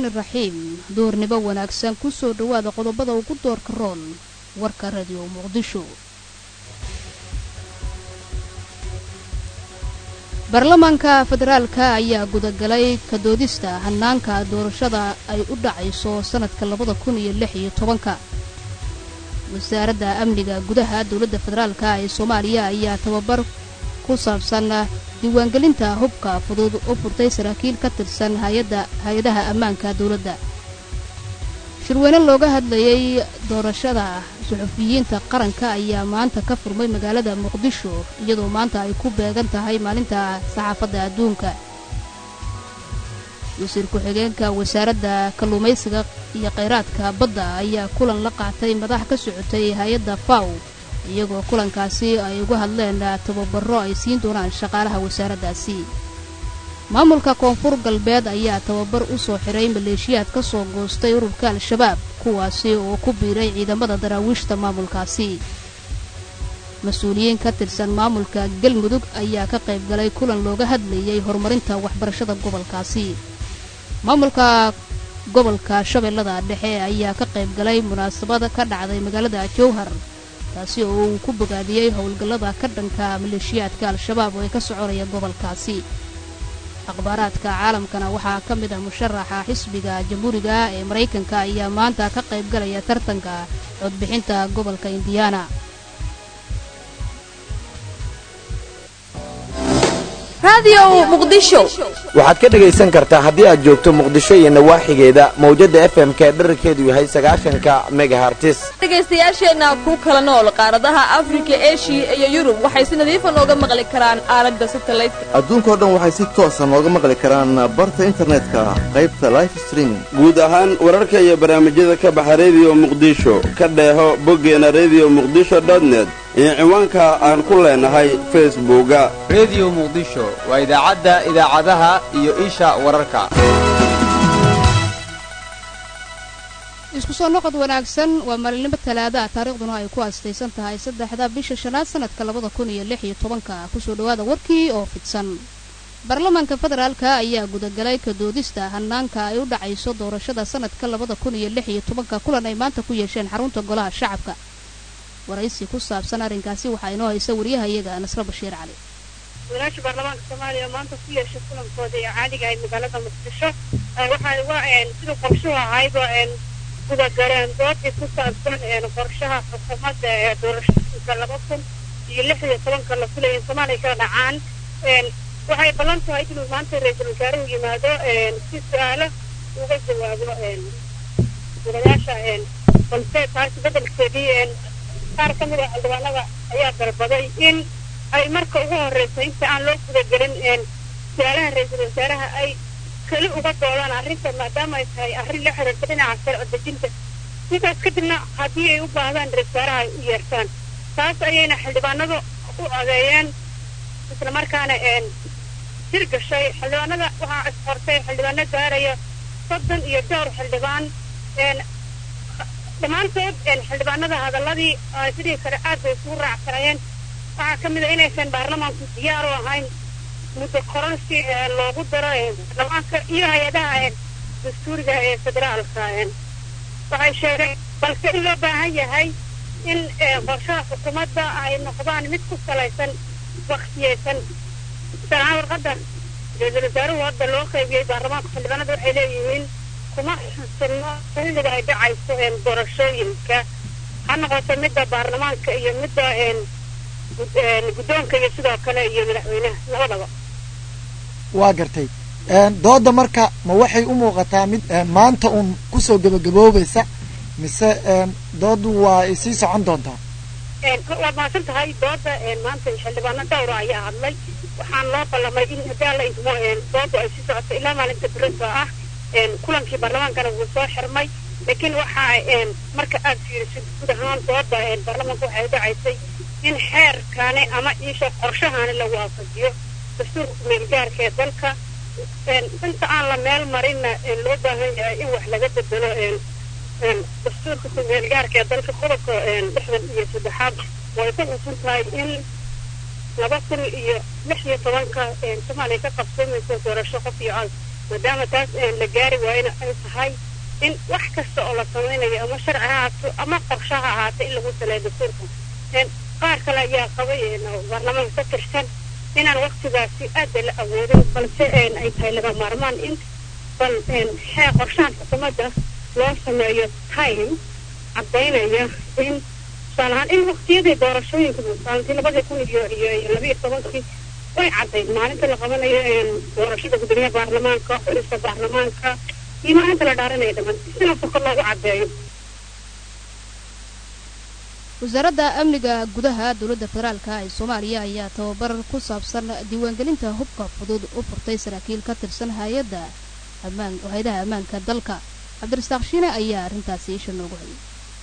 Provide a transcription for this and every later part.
raxmaani raxiim duurnimo wanaagsan ku soo dhowaada qodobada ugu doorka roon warka radiyo muqdisho baarlamaanka federaalka ayaa gudagalay kadoodista hanaanka doorashada ay u dhacayso sannadka labada kun iyo lix iyo tobanka wasaaradda amniga gudaha dowladda federaalka ee soomaaliya ayaa tababar ku saabsan diiwaangelinta hubka fudud u furtay saraakiil ka tirsan hay-adaha ammaanka dowladda shirweyne looga hadlayay doorashada suxufiyiinta qaranka ayaa maanta ka furmay magaalada muqdisho iyadoo maanta ay ku beegan tahay maalinta saxaafadda adduunka wasiir ku-xigeenka wasaaradda kalluumaysiga iyo khayraadka badda ayaa kulan la qaatay madax ka socotay hay-adda faw iyagoo kulankaasi ay uga hadleen tababaro ay siin doonaan shaqaalaha wasaaraddaasi maamulka koonfur galbeed ayaa tababar u soo xiray maleeshiyaad ka soo goostay ururka al-shabaab kuwaasi oo ku biiray ciidamada daraawiishta maamulkaasi mas-uuliyiin ka tirsan maamulka galmudug ayaa ka qayb galay kulan looga hadlayay horumarinta waxbarashada gobolkaasi maamulka gobolka shabeellada dhexe ayaa ka qayb galay munaasabad ka dhacday magaalada jowhar taasi oo uu ku bogaadiyey howlgallada ka dhanka maleeshiyaadka al-shabaab oo ay ka soconaya gobolkaasi akhbaaraadka caalamkana waxaa ka mid ah musharaxa xisbiga jamhuuriga ee maraykanka ayaa maanta ka qayb galaya tartanka codbixinta gobolka indiyaana waxaad ka dhegaysan kartaa haddii aad joogto muqdisho iyo nawaaxigeeda mawjadda f m k dherarkeedu yahay sagaashanka megahartis dhegaystayaasheenna ku kala nool qaaradaha afrika eshiya iyo yurub waxay si nadiifa nooga maqli karaan aalada satalaydka adduunkao dhan waxay si toosa nooga maqli karaan barta internetka qaybta life streaming guud ahaan wararka iyo barnaamijyada ka baxa rediyo muqdisho ka dheeho boggeena rediyo muqdisho net iyo ciwaanka aan ku leenahay facebooka rediyo muqdisho waa idaacadda idaacadaha iyo isha wararka isku soo noqod wanaagsan waa maalinimo talaada taariikhduna ay ku aastaysan tahay saddexda bisha shanaad sanadka labada kun iyo lix iyo tobanka kusoo dhowaada warkii oo fidsan baarlamaanka federaalka ayaa gudagalay kadoodista hanaanka ay u dhacayso doorashada sanadka labada kun iyo lix iyo tobanka kulan ay maanta ku yeesheen xarunta golaha shacabka waraysi ku saabsan arrinkaasi waxaa inoo haysa wariyahayaga nasre bashiir cali walaasha baarlamaanka soomaaliya maanta ku yeeshay kulankooda ee caadiga ahayd magaalada muqdisho waxaa siduu qorshuhu ahayba gudagaleen doodii ku saabsan qorshaha xukuumadda ee doorashooyinka laba kun iyo lix iyo tobanka la filaya in soomaaliya kala dhacaan waxay ballan tahay inuu maanta ra-iisul wasaaruhu yimaado si su-aalo uga jawaabo golayaasha balse taasi bedelkeedii qaar ka mid a xildhibaanada ayaa dalbaday in ay marka ugu horreysa inta aan loo gudagelin su-aalaha ra-iisul wasaaraha ay keli uga doodaan arrinta maadaama ay tahay arrin la xiriirta dhinaca sharci dejinta sidaas kadibna haddii ay u baahdaan ra-isul wasaaraha ay u yeertaan taas ayayna xildhibaanadu u codeeyeen islamarkaana jir gashay xildhibaanada waxaa isqortay xildhibaano gaaraya soddon iyo dhowr xildhibaan dhammaantood xildhibaanada hadaladii sidii kale aad bay isugu raacsanayeen waxaa ka mid a inaysan baarlamaanku diyaar u ahayn muddo koransi loogu daro baarlamaanka iyo hay-adaha dastuuriga ee federaalka waxay sheegeen balse in loo baahan yahay in qorshaha xukuumadda ay noqdaan mid ku salaysan waktiyeysan sanaa warqadda ra-iisul wasaaruhu hadda loo qaybiyey baarlamaanka xildhibaanada waxay leeyihiin kuma xusino xilliga ay dhacayso doorashooyinka ha noqoto midda baarlamaanka iyo midda guddoonka iyo sidoo kale iyo madaxweynaha labadaba waa gartay dooda marka ma waxay u muuqataa mid maanta uun kusoo gebagaboobaysa mise doodu waa ay sii socon doontaa waad mahadsan tahay dooda maanta xildhibaano dhowra ayaa hadlay waxaan loo ballamay in hadaa la idmo doodu ay sii socoto ilaa maalinta berito ah kulankii baarlamaankana wuu soo xirmay laakiin waxaa marka aad fiirisid guud ahaan dooda baarlamaanka waxay dhacaysay in xeerkaani ama iisha qorshahaani la waafajiyo dastuurka kumeelgaarka ee dalka inta aan la meel marinna loo baahan yahay in wax laga bedelo dastuurka kumeelgaarka ee dalka qodobka lixdan iyo saddexaad way ku xusan tahay in laba kun iyo lix iyo tobanka soomaaliya ka qabsoomayso doorasho qof iyo cod maadaama taas la gaari waayona ay tahay in wax kasta oo la samaynayo ama sharci ha ahaato ama qorshe ha ahaata in lagu saleeyo dastuurka qaar kale ayaa qabay baarlamaanka ka tirsan inaan waktigaasi aada la awoodin balse ay tahay laga maarmaan in bal xee qorshahan xukuumadda loo sameeyo time caddaynaya in tusaale ahaan in waktiyadii doorashooyinka maalintii labadii kun iyo iyo iyo labiiyo tobankii way caddayd maalinta la qabanayo doorashada gudoomiyaha baarlamaanka xulista baarlamaanka iyo maalinta la dhaaranaya dhamaan sidaasoo kale loogu caddeeyo wasaaradda amniga gudaha dowladda federaalka ee soomaaliya ayaa tababar ku saabsan diiwaangelinta hubka fudud u furtay saraakiil ka tirsan hay-adda ammaan hay-adaha ammaanka dalka cabdirasaaq shiine ayaa arrintaasi isha noogu hayay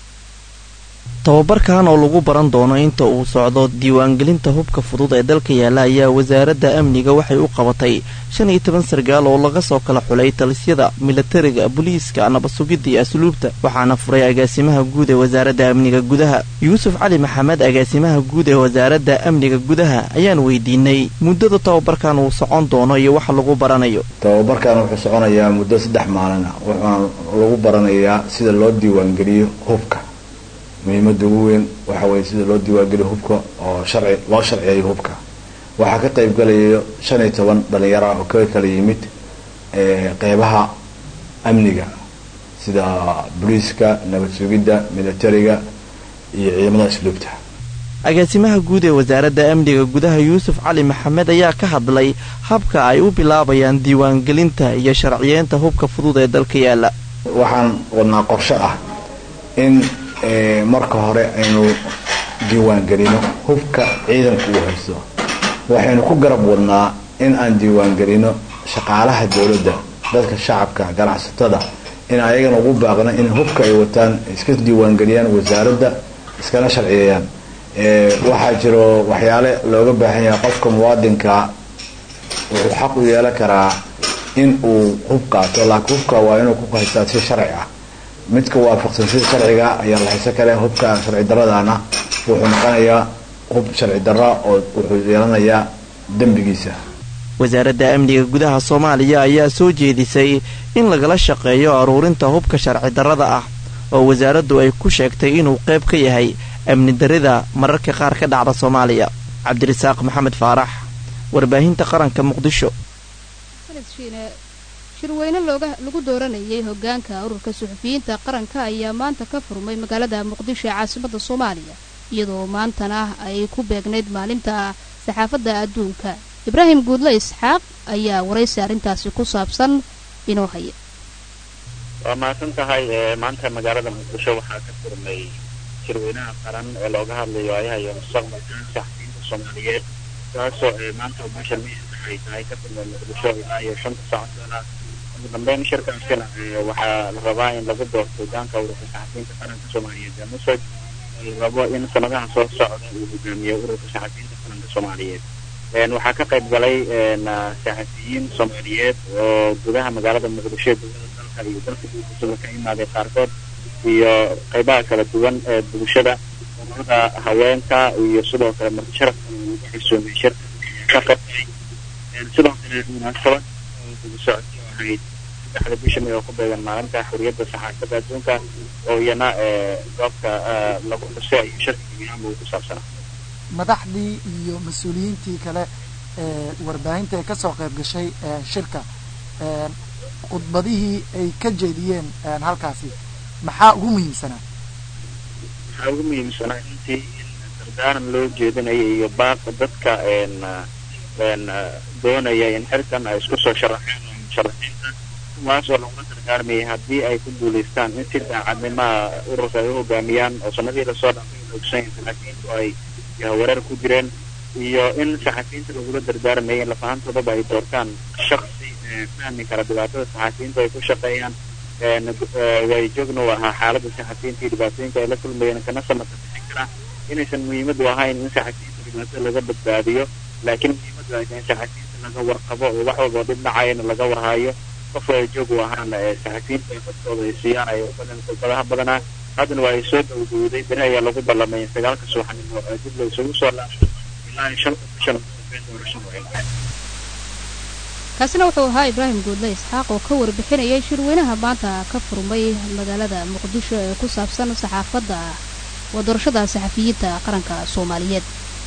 tababarkan oo lagu baran doono inta uu socdo diiwaangelinta hubka fudud ee dalka yaalla ayaa wasaaradda amniga waxay u qabatay shan iyo toban sargaal oo laga soo kala xulay talisyada milatariga booliiska nabasugidda iyo asluubta waxaana furay agaasimaha guud ee wasaaradda amniga gudaha yuusuf cali maxamed agaasimaha guud ee wasaaradda amniga gudaha ayaan weydiinay muddada tababarkan uu socon doono iyo waxa lagu baranayo tababarkan wuxuu soconayaa muddo saddex maalin ah wuxuuna lagu baranayaa sida loo diiwaangeliyo hubka muhiimada ugu weyn waxa weye sida loo diiwaangeliyo hubka oo sharci loo sharciyeeyo hubka waxaa ka qayb galayo shan iyo toban dhalinyaro ah oo ka kala yimid qeybaha amniga sida booliiska nabad sugidda militariga iyo ciidamada asluubta agaasimaha guud ee wasaaradda amniga gudaha yuusuf cali maxamed ayaa ka hadlay habka ay u bilaabayaan diiwaangelinta iyo sharciyeynta hubka fudud ee dalka yaalla waxaan wadnaa qorshe ah in marka hore aynu diiwaangelino hubka ciidanka uu haysto waxaynu ku garab wadnaa in aan diiwaangelino shaqaalaha dowladda dadka shacabka ganacsatada in ayagana ugu baaqno in hubka ay wataan iska diiwaangeliyaan wasaaradda iskana sharciyeeyaan waxaa jiro waxyaale looga baahan yahay qofka muwaadinka wuxuu xaq u yeelan karaa in uu hub qaato laakiin hubka waa inuu ku haystaa si sharci ah midka waafaqsan sida sharciga ayaa la haysan kale hubka sharci daradaana wuxuu noqonayaa hub sharci dara oo wuxuu yeelanayaa dembigiisa wasaaradda amniga gudaha soomaaliya ayaa soo jeedisay in lagala shaqeeyo aruurinta hubka sharci darrada ah oo wasaaraddu ay ku sheegtay inuu qayb ka yahay amni darida mararka qaar ka dhacda soomaaliya cabdirasaaq maxamed faarax warbaahinta qaranka muqdisho shirweyne looga lagu dooranayay hogaanka ururka suxufiyiinta qaranka ayaa maanta ka furmay magaalada muqdisho ee caasimada soomaaliya iyadoo maantana ay ku beegnayd maalinta saxaafadda adduunka ibraahim guudle isxaaq ayaa waraysi arrintaasi ku saabsan inoo haya waa mahadsan tahay maanta magaalada muqdisho waxaa ka furmay shirweynaha qaran ee looga hadlayo ayaha iyo mustaqbalka saxafiyiinta soomaaliyeed kaasoo maanta bisha may ay tahay ka furmay muqdisho ilaa iyo shanta saacadoona ugu dambeyn shirkaasina waxaa la rabaa in lagu doorto hogaanka ururka saxafiyiinta qaranka soomaaliyeed ee musaj la rabo in sanadaha soo socda uu hogaamiyo ururka saxafiyiinta qaranka soomaaliyeed waxaa ka qayb galay saxafiyiin soomaaliyeed oo gudaha magaalada muqdisho ee dowlada dalka iyo dalka guudisaba ka imaaday qaarkood iyo qaybaha kala duwan ee bulshada ururada haweenka iyo sidoo kale marti sharafka lagu xusuumay shirka ka qabtay sidoo kale munaasabad oo guda socodka ahayd saddexda bisha may oo ku beegan maalinta xuriyadda saxaafadda adduunka oo iyana goobka lagu xusay iyo shirka gebiyaanba uu ku saabsanaa madaxdii iyo mas-uuliyiintii kale ee warbaahinta ee kasoo qayb gashay shirka khudbadihii ay ka jeediyeen halkaasi maxaa ugu muhiimsanaa waxaa ugu muhiimsanaa intii in dardaaran loo jeedinayo iyo baaqa dadka doonaya in xilkan ay isku soo sharaxeen oo musharaxiinta kuwaas oo lagula dardaarmayay haddii ay ku guulaystaan in si daacadnimaha ururka ay u hogaamiyaan oo sanadihii lasoo dhaafay la ogsanyahin saxafiyiintu ay wareer ku jireen iyo in saxafiyiinta lagula dardaarmayay in lafahantoodaba ay doortaan shaksi fahmi kara dhibaatada saxafiyiintu ay ku shaqeeyaan way joogna u ahaa xaaladda saxafiyiinta iyo dhibaatooyinka ay la kulmayeen kana samata bixin karaa inaysan muhiimadu ahayn in saxafiyiinta dhibaatada laga badbaadiyo laakiin muhiimadu ay tahay in saxafiyiinta laga warqabo oo wax walba dhib dhacayana laga warhayo qof way joog u ahaana saxafiyiinta ay dadkooda ay siiyaan ay khudbadaha badanaa haddana waa ay soo dhowdowday beri ayaa lagu ballamay in sagaalka subaxnimo dib la isugu soo laabto ilaa shanta bishan doorashadu ay kaasina wuxuu ahaa ibraahim guudle isxaaq oo ka warbixinayay shirweynaha maanta ka furmay magaalada muqdisho ee ku saabsan saxaafadda waa doorashada saxafiyiinta qaranka soomaaliyeed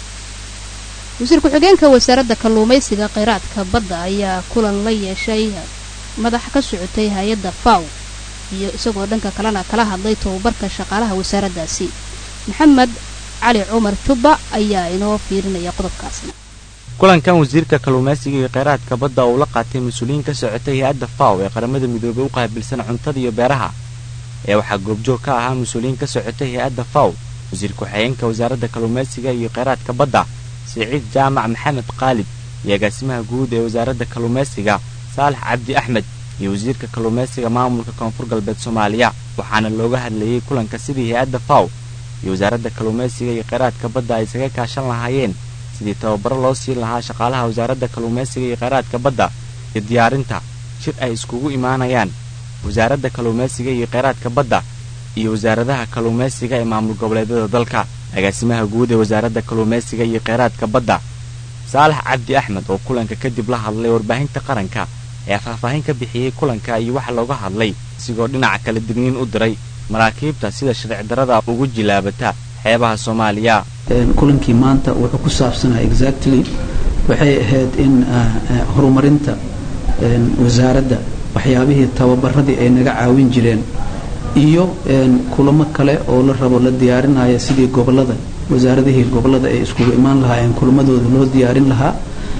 wasiir ku-xigeenka wasaaradda kalluumaysiga kheyraadka badda ayaa kulan la yeeshay madax ka socotay hay-adda faw iyo isagoo dhanka kalena kala hadlay tababarka shaqaalaha wasaaraddaasi maxamed cali cumar jubba ayaa inoo fiirinaya qodobkaasna kulankan wasiirka kalluumaysiga iyo kheyraadka badda oo ula qaatay mas-uuliyiin ka socotay hay-adda faw ee qaramada midoobey u qaabilsan cuntada iyo beeraha ee waxaa goobjoog ka ahaa mas-uuliyiin ka socotay hay-adda faw wasiir ku-xigeenka wasaaradda kalluumaysiga iyo kheyraadka badda siciid jaamac maxamed qaalib iyo agaasimaha guud ee wasaaradda kalluumaysiga saalax cabdi axmed iyo wasiirka kalluumaysiga maamulka koonfur galbeed soomaaliya waxaana looga hadlayey kulanka sidii hay-adda faw iyo wasaaradda kalluumaysiga iyo kheyraadka badda ay isaga kaashan lahaayeen sidii tababaro loo siin lahaa shaqaalaha wasaaradda kalluumaysiga iyo kheyraadka badda iyo diyaarinta shir ay iskugu imaanayaan wasaaradda kalluumaysiga iyo kheyraadka badda iyo wasaaradaha kalluumaysiga ee maamul goboleedyada dalka agaasimaha guud ee wasaaradda kalluumaysiga iyo kheyraadka badda saalax cabdi axmed oo kulanka kadib la hadlay warbaahinta qaranka ayaa faahfaahin ka bixiyey kulanka iyo waxa looga hadlay isigoo dhinaca kala digniin u diray maraakiibta sida sharci darada ugu jilaabata xeebaha soomaaliya kulankii maanta wuxuu ku saabsanaa exactly waxay ahayd in horumarinta wasaaradda waxyaabihii tababaradii ay naga caawin jireen iyo kulamo kale oo la rabo la diyaarinaya sidii gobolada wasaaradihii gobolada ay iskugu imaan lahaayeen kulamadooda loo diyaarin lahaa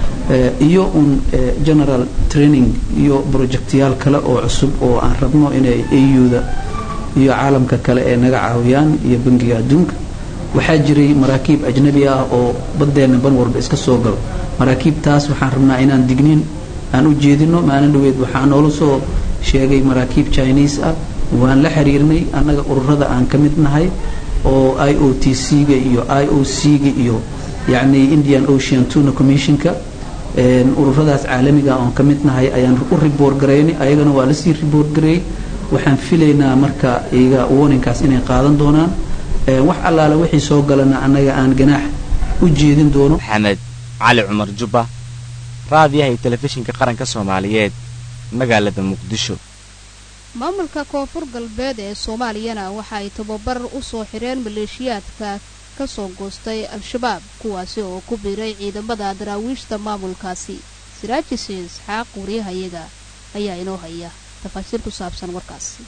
iyo un general training iyo projectyaal kale oo cusub oo aan rabno inay auda iyo caalamka kale ee naga caawiyaan iyo bangiga adduunka waxaa jiray maraakiib ajnabi ah oo baddeenna ban walba iska soo galo maraakiibtaas waxaan rabnaa inaan digniin aan u jeedino maalin dhaweed waxaa noola soo sheegay maraakiib chinese ah waan la xiriirnay annaga ururada aan ka mid nahay oo i o t c-ga iyo i o c-ga iyo yacni indian ocean tuna commissionka ururadaas caalamiga oon ka mid nahay ayaan u riboor garaynay ayagana waa lasii riboor gareeyey waxaan filaynaa marka iyaga warninkaas inay qaadan doonaan wax allaale wixii soo galana annaga aan ganaax u jeedin doono maxamed cali cumar jubba raadiyaha iyo telefishinka qaranka soomaaliyeed magaalada muqdisho maamulka koonfur galbeed ee soomaaliyana waxa ay tababar u soo xireen maleeshiyaadka ka soo goostay al-shabaab kuwaasi oo ku biiray ciidamada daraawiishta maamulkaasi siraajise isxaaq wariyahayaga ayaa inoo haya tafaasiir ku saabsan warkaasi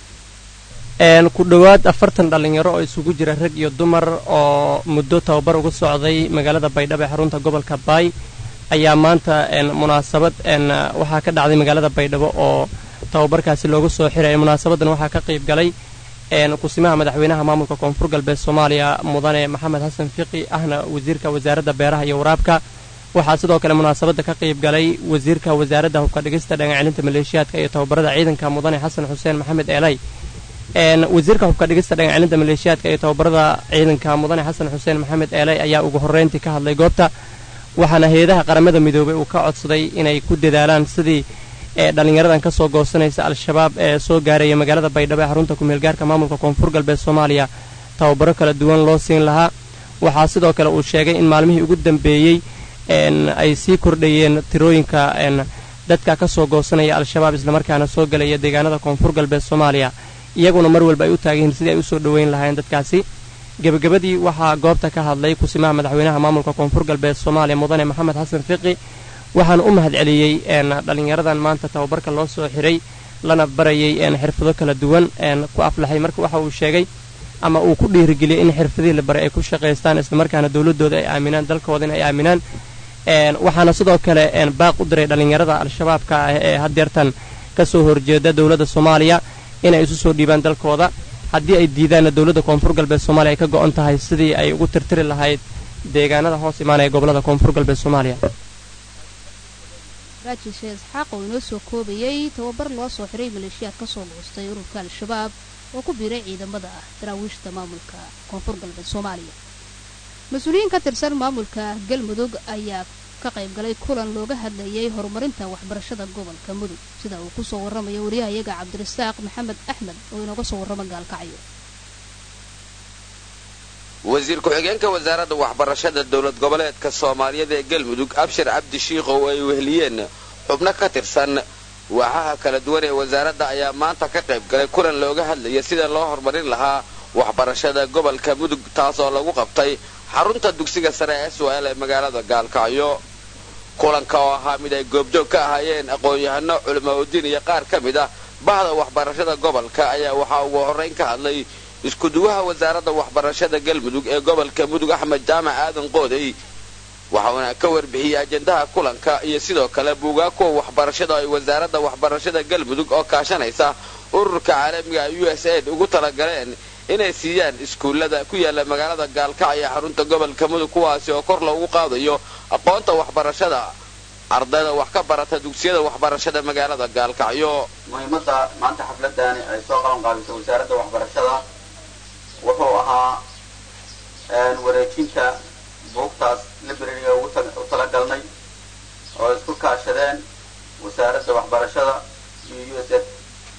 ku dhowaad afartan dhallinyaro oo isugu jira rag iyo dumar oo muddo tababar uga socday magaalada baydhabo ee xarunta gobolka baay ayaa maanta munaasabad waxaa ka dhacday magaalada baydhabo oo tababarkaasi loogu soo xiraya munaasabadan waxaa ka qayb galay kusimaha madaxweynaha maamulka koonfur galbeed soomaaliya mudane maxamed xasan fiqi ahna wasiirka wasaaradda beeraha iyo waraabka waxaa sidoo kale munaasabadda ka qayb galay wasiirka wasaaradda hubka dhigista dhagacelinta maleeshiyaadka iyo tababarada ciidanka mudane xasan xuseen maxamed eelay wasiirka hubka dhigista dhagacelinta maleeshiyaadka iyo tababarada ciidanka mudane xasan xuseen maxamed eelay ayaa ugu horreyntii ka hadlay goobta waxaana hay-adaha qaramada midoobay uu ka codsaday inay ku dadaalaan sidii ee dhallinyaradan ka soo goosanaysa al-shabaab ee soo gaaraya magaalada baydhabo ee xarunta ku-meelgaarka maamulka koonfur galbeed soomaaliya tababaro kala duwan loo siin lahaa waxaa sidoo kale uu sheegay in maalmihii ugu dambeeyey ay sii kordhayeen tirooyinka dadka ka soo goosanaya al-shabaab islamarkaana soo gelaya deegaanada koonfur galbeed soomaaliya iyaguna mar walba ay u taagan yihiin sidii ay usoo dhoweyn lahaayeen dadkaasi gebagabadii waxaa goobta ka hadlay kusimaha madaxweynaha maamulka koonfur galbeed soomaaliya mudane maxamed xasan fiqi waxaana u mahad celiyey dhallinyaradan maanta tababarka loo soo xiray lana barayay xirfado kala duwan ku aflaxay marka waxa uu sheegay ama uu ku dhiirigeliyey in xirfadihii la baray ay ku shaqaystaan islamarkaana dowladooda ay aaminaan dalkooda in ay aaminaan waxaana sidoo kale baaq u diray dhallinyarada al-shabaabka ah ee haddeertan ka soo horjeeda dowladda soomaaliya inay isu soo dhiibaan dalkooda haddii ay diidaanna dowladda koonfur galbeed soomaaliya ay ka go'on tahay sidii ay ugu tirtiri lahayd deegaanada hoos imaanaya gobolada koonfur galbeed soomaaliya raajishe isxaaq oo inoo soo koobayay tababar loo soo xiray maleeshiyaad ka soo goostay ururka al-shabaab oo ku biiray ciidamada ah daraawiishta maamulka koonfur galbeed soomaaliya mas-uuliyiin ka tirsan maamulka galmudug ayaa ka qayb galay kulan looga hadlayay horumarinta waxbarashada gobolka mudug sida uu kusoo warramayo wariyahayaga cabdirasaaq maxamed axmed oo inooga soo warrama gaalkacyo wasiir ku-xigeenka wasaaradda waxbarashada dowlad goboleedka soomaaliyeed ee galmudug abshir cabdi shiikh oo ay weheliyeen xubno ka tirsan waaxaha kala duwan ee wasaaradda ayaa maanta ka qayb galay kulan looga hadlaya sida loo horumarin lahaa waxbarashada gobolka mudug taasoo lagu qabtay xarunta dugsiga sare ee swal ee magaalada gaalkacyo kulanka oo ahaa mid ay goobjoog ka ahaayeen aqoon-yahano culimaudiin iyo qaar ka mid ah bahda waxbarashada gobolka ayaa waxaa ugu horrayn ka hadlay iskuduwaha wasaaradda waxbarashada galmudug ee gobolka mudug axmed jaamac aadan qoodey waxauna ka warbixiyey ajendaha kulanka iyo sidoo kale buugaa kuwa waxbarashada ay wasaaradda waxbarashada galmudug oo kaashanaysa ururka caalamiga u s aid ugu talagaleen inay siiyaan iskuullada ku yaala magaalada gaalkacyo ee xarunta gobolka mudug kuwaasi oo kor loogu qaadayo aqoonta waxbarashada ardayda wax ka barata dugsiyada waxbarashada magaalada gaalkacyo muhiimadda maanta xafladani ay soo qaban qaabisay wasaaradda waxbarashada wuxuu ahaa wareejinta buugtaas librariga ugu talagalnay oo isku kaashadeen wasaaradda waxbarashada iyo u s f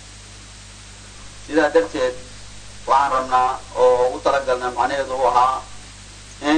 sidaa darteed waxaan rabnaa oo ugu talagalnay macnaheedu u ahaa in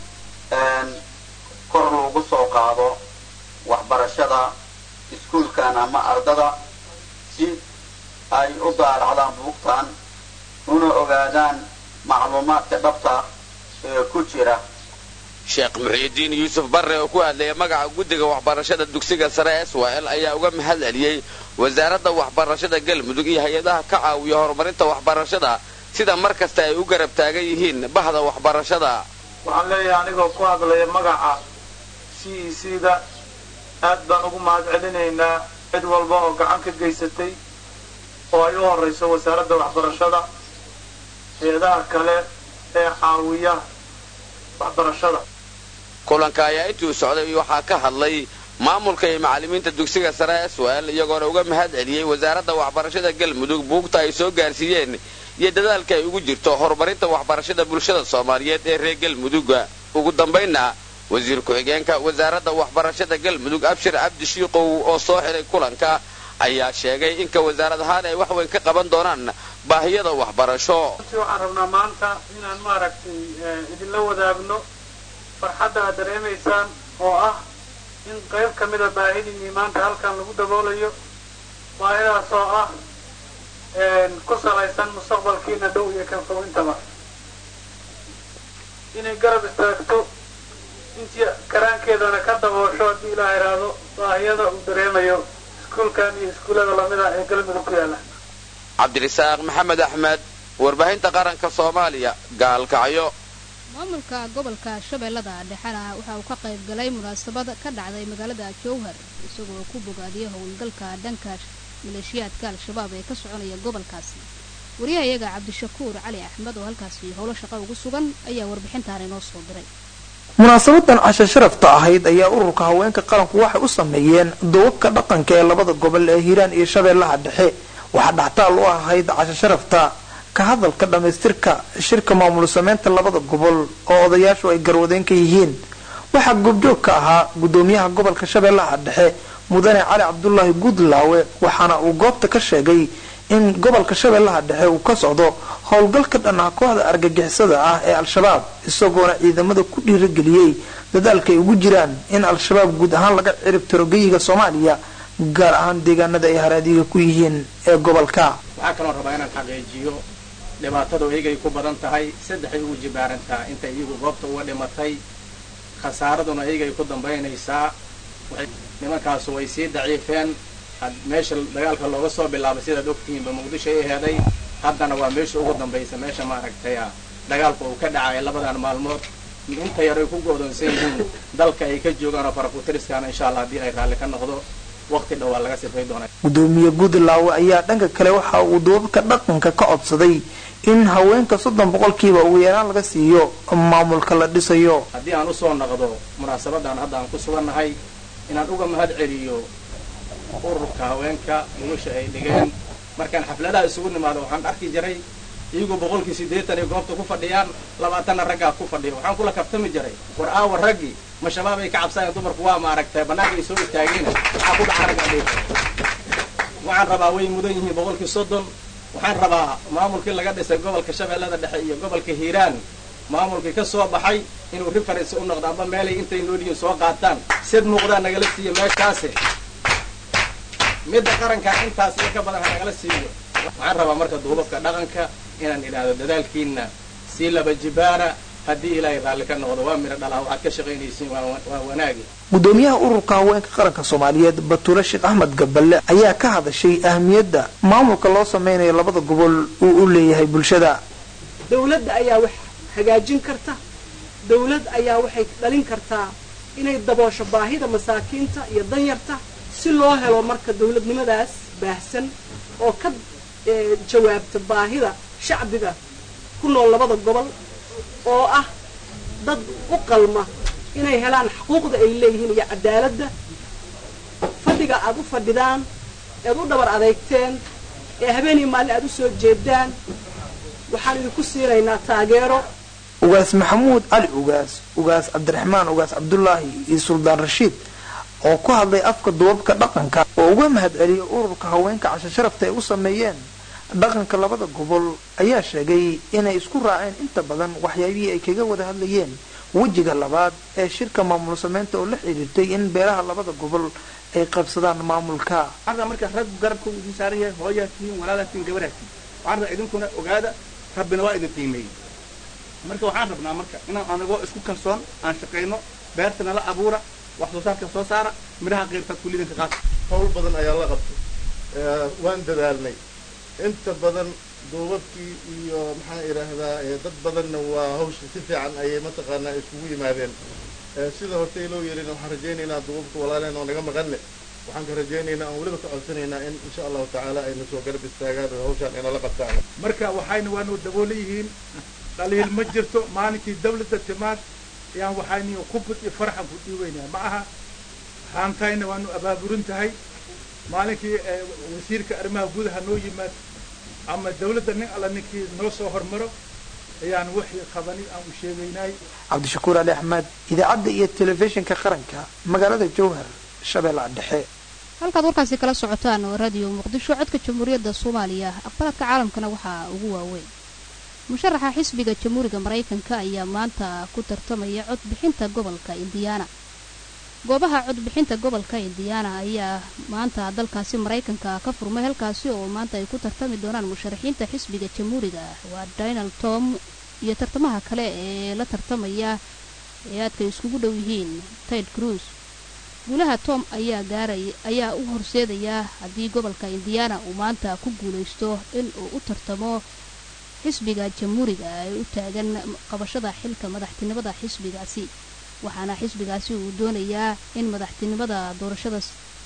kor lagu soo qaado waxbarashada iskuulkan ama ardada si ay u daalacdaan buugtan una ogaadaan macluumaadka dhabta ee ku jira sheekh muxiidiin yuusuf barre oo ku hadlaya magaca guddiga waxbarashada dugsiga sare s w l ayaa uga mahad celiyey wasaaradda waxbarashada galmudug iyo hay-adaha ka caawiya horumarinta waxbarashada sida mar kasta ay u garab taagan yihiin bahda waxbarashada waxaan leeyahay anigoo ku hadlaya magaca c e c da aad baan ugu mahad celinaynaa cid walba oo gacan ka geysatay oo ay u horrayso wasaaradda waxbarashada hay-adaha kale ee caawiya waxbarashada kulanka ayaa intii u socday waxaa ka hadlay maamulka iyo macallimiinta dugsiga sare s w l iyagoona uga mahad celiyey wasaaradda waxbarashada galmudug buugta ay soo gaarsiiyeen iyo dadaalka ay ugu jirto horumarinta waxbarashada bulshada soomaaliyeed ee reer galmuduga ugu dambaynna wasiir ku-xigeenka wasaaradda waxbarashada galmudug abshir cabdi shiikow oo soo xidhay kulanka ayaa sheegay inka wasaarad ahaan ay wax weyn ka qaban doonaan baahiyada waxbarasho waxaan rabnaa maanta inaan maaragtay idinla wadaagno farxadda aad dareemaysaan oo ah in qayb ka mida baahidiinii maanta halkan lagu daboolayo baahidaas oo ah ku salaysan mustaqbalkiina dhow iyo kan fog intaba inay garab istaagto intii karaankeedana ka daboosho haddii ilaa idhaahdo baahiyada uu dareemayo iskuulkan iyo iskuullada lamida ee galmudug ku yaalla cabdirisaaq maxamed axmed warbaahinta qaranka soomaaliya gaalkacyo maamulka gobolka shabeellada dhexena waxa uu ka qayb galay munaasabad ka dhacday magaalada jowhar isagoo ku bogaadiyay howlgalka dhanka maleeshiyaadka al-shabaab ee ka soconaya gobolkaasi wariyahayaga cabdishakuur cali axmed oo halkaasi howlo shaqo ugu sugan ayaa warbixintaan inoo soo diray munaasabadan casho sharafta ahayd ayaa ururka haweenka qaranku waxay u sameeyeen duubabka dhaqanka ee labada gobol ee hiiraan iyo shabeellaha dhexe waxaa dhactaal u ahayd casho sharafta ka hadalka dhammaystirka shirka maamul sameynta labada gobol oo odayaashu ay garwadeen ka yihiin waxaa goobjoog ka ahaa gudoomiyaha gobolka shabeellaha dhexe mudane cali cabdulaahi guudlaawe waxaana uu goobta ka sheegay in gobolka shabeellaha dhexe uu ka socdo howlgalka dhanaa kooxda argagixisada ah ee al-shabaab isagoona ciidamada ku dhiirageliyey dadaalka ay ugu jiraan in al-shabaab guud ahaan laga cirib tiro geyiga soomaaliya gaar ahaan deegaanada ay haraadiga ku yihiin ee gobolka waxaa kaloo rabaa inaan xaqiijiyo dhibaatadu iyagay ku badan tahay saddexay ugu jibaarantaa inta iyagu goobta uga dhimatay khasaaraduna iyagay ku dambaynaysaa nimankaasu way sii daciifeen meesha dagaalka looga soo bilaabay sidaad ogtihiinba muqdisho ay heeday haddana waa meesha ugu dambaysa meesha maaragtay dagaalka uu ka dhacay labadan maalmood inta yar ay ku go'doonsan yihiin dalka ay ka joogaan oo farakutiriskaana insha allah haddii ay raalli ka noqdo waqti dhow waa laga sifay doonaa gudoomiye guudlaawe ayaa dhanka kale waxa uu duubabka dhaqanka ka codsaday in haweenka soddon boqolkiiba ugu yaraan laga siiyo maamulka la dhisayo haddii aan usoo noqdo munaasabadan hadda aan ku sugannahay inaan uga mahad celiyo ururka haweenka gulusha ay dhigeen markaan xafladaha isugu nimaado waxaan arki jiray iyagoo boqolkii siddeetan ay goobta ku fadhiyaan labaatanna raggaa ku fadhiya waxaan kula kaftami jiray war aawa raggii ma shabaab ay ka cabsayeen dumarku waa maaragtay bannaanka ay soo istaageen waxaa ku dhaca raggaa dhig waxaan rabaa way mudan yihiin boqolkii soddon waxaan rabaa maamulkii laga dhisay gobolka shabeellada dhexe iyo gobolka hiiraan maamulkii ka soo baxay inuu reference u noqdo amba meelay intay noolyihiin soo qaataan sid muuqdaa nagala siiya meeshaasi midda qaranka intaas iyo ka badan hanagala siiyo waxaan rabaa marka duubabka dhaqanka inaan idhaahdo dadaalkiina sii laba jibaara haddii ilaahay raalli ka noqdo waa midho dhalaa waxaad ka shaqaynaysiin waa wanaagi gudoomiyaha ururka haweenka qaranka soomaaliyeed batuule sheekh axmed gaballe ayaa ka hadashay ahmiyadda maamulka loo sameynayo labada gobol uu u leeyahay bulshada dawladda ayaa wax hagaajin karta dawlad ayaa waxay dhalin kartaa inay daboosho baahida masaakiinta iyo danyarta si loo helo marka dawladnimadaas baahsan oo ka jawaabta baahida shacbiga ku nool labada gobol oo ah dad u qalma inay helaan xuquuqda ay leeyihiin iyo cadaaladda fadhiga aad u fadhidaan ead u dhabar adeegteen ee habeenii maalin aad u soo jeedaan waxaan idinku siinaynaa taageero ugaas maxamuud cali ugaas ugaas cabdiraxmaan ugaas cabdulaahi iyo suldaan rashiid oo ku hadlay afka duubabka dhaqanka oo uga mahad celiyay ururka haweenka casho sharafta ay u sameeyeen dhaqanka labada gobol ayaa sheegay inay isku raaceen inta badan waxyaabihii ay kaga wada hadlayeen wejiga labaad ee shirka maamul sameynta oo la xidhiirtay in beelaha labada gobol ay qabsadaan maamulka waxaan marka rag garabka idin saaran yahay hooyaa tihiin walaalaa tihiin gabaraa tihiin waxaan rabaa idinkuna ogaada rabbina waa idin qiimeeyey marka waxaan rabnaa marka inaan anagoo isku kalsoon aan shaqayno beertana la abuura wax soo saarka soo saara midhaha qeybtaad kullidanka qaata hawl badan ayaa la qabtay waan dadaalnay inta badan duubabkii iyo maxaan idhaahdaa dad badanna waa hawsha si fiican ayay mataqaanaa iskugu yimaadeen sida hortay loo yeelina waxaan rajaynaynaa duubabka walaaleen oo naga maqanne waxaan ka rajaynaynaa aan weliba ka codsanaynaa in insha allahu tacaala ayna soo garab istaagaan oo hawshaan inala qabtaan marka waxayna waanu daboola yihiin dhaliil ma jirto maalinkii dawladda timaad ayaan waxayni kubad iyo farxan ku dhiibaynaa ma aha haantayna waanu abaaburin tahay maalinkii wasiirka arrimaha gudaha noo yimaad ama dawladda nin alla ninkii noo soo hormaro ayaan wixii qabani aan u sheegaynay cabdishakuur ali axmed idaacadda iyo telefishinka qaranka magaalada jowhar shabeellaha dhexe halkaad warkaasi kala socotaan oo radio muqdisho codka jamhuuriyadda soomaaliya aqbalaadka caalamkana waxaa ugu waaweyn musharaxa xisbiga jamhuuriga maraykanka ayaa maanta ku tartamaya codbixinta gobolka indiyaana goobaha codbixinta gobolka indiyaana ayaa maanta dalkaasi maraykanka ka furmay halkaasi oo maanta ay ku tartami doonaan musharaxiinta xisbiga jamhuuriga waa donald tom iyo tartamaha kale ee la tartamaya ee aadka iskugu dhow yihiin ted cruise guulaha tom ayaa gaaray ayaa u horseedaya haddii gobolka indiyaana uu maanta ku guulaysto in uu u tartamo xisbiga jamhuuriga ee u taagan qabashada xilka madaxtinimada xisbigaasi waxaana xisbigaasi uu doonayaa in madaxtinimada doorashada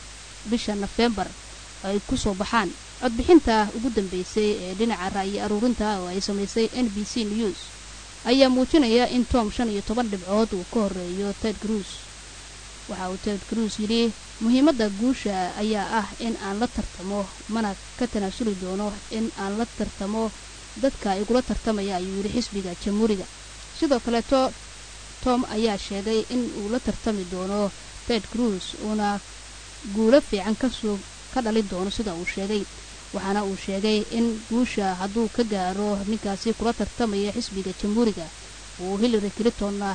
bisha nofembar ay ku soo baxaan codbixinta ugu dambeysay ee dhinaca ra'yi aruurinta oo ay samaysay n b c news ayaa muujinaya in tom shan iyo toban dhibcood uu ka horeeyo ted cruise waxa uu ted cruise yidhi muhiimadda guusha ayaa ah in aan la tartamo mana ka tanaasuli doono in aan la tartamo dadka igula tartamaya ayuu yidhi xisbiga jamhuuriga sidoo kaleeto tom ayaa sheegay in uu la tartami doono ted cruise uuna guulo fiican kasoo ka dhalin doono sida uu sheegay waxaana uu sheegay in guusha hadduu ka gaaro ninkaasi kula tartamaya xisbiga jamhuuriga uu hillary clintonna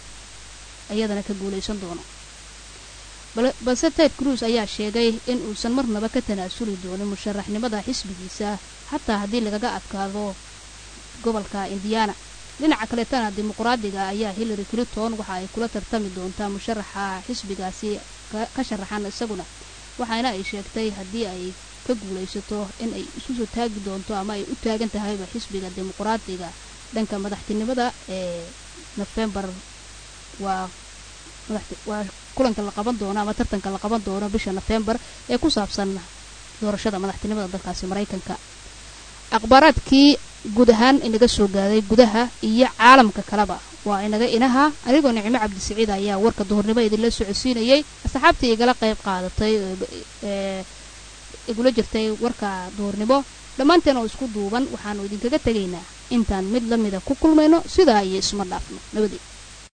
iyadana ka guulaysan doono balse ted cruise ayaa sheegay in uusan marnaba ka tanaasuli doonin musharaxnimada xisbigiisa xataa haddii lagaga adkaado gobolka indiana dhinaca kaleetana dimuqraadiga ayaa hillary clinton waxa ay kula tartami doontaa musharaxa xisbigaasi ka sharaxan isaguna waxaana ay sheegtay haddii ay ka guulaysato in ay isu soo taagi doonto ama ay u taagan tahayba xisbiga dimuqraadiga dhanka madaxtinimada ee nofembar waa waa kulanka la qaban doono ama tartanka la qaban doono bisha nofembar ee ku saabsan doorashada madaxtinimada dalkaasi maraykanka akhbaaraadkii guud ahaan inaga soo gaaday gudaha iyo caalamka kaleba waa inaga inaha anigoo nicmo cabdisiciid ayaa warka duhurnimo idinla socodsiinayay asxaabtii igala qayb qaadatay ee igula jirtay warka duhurnimo dhammaanteen oo isku duuban waxaanu idinkaga tegaynaa intaan mid la mida ku kulmayno sidaa iyo isma dhaafno nabadii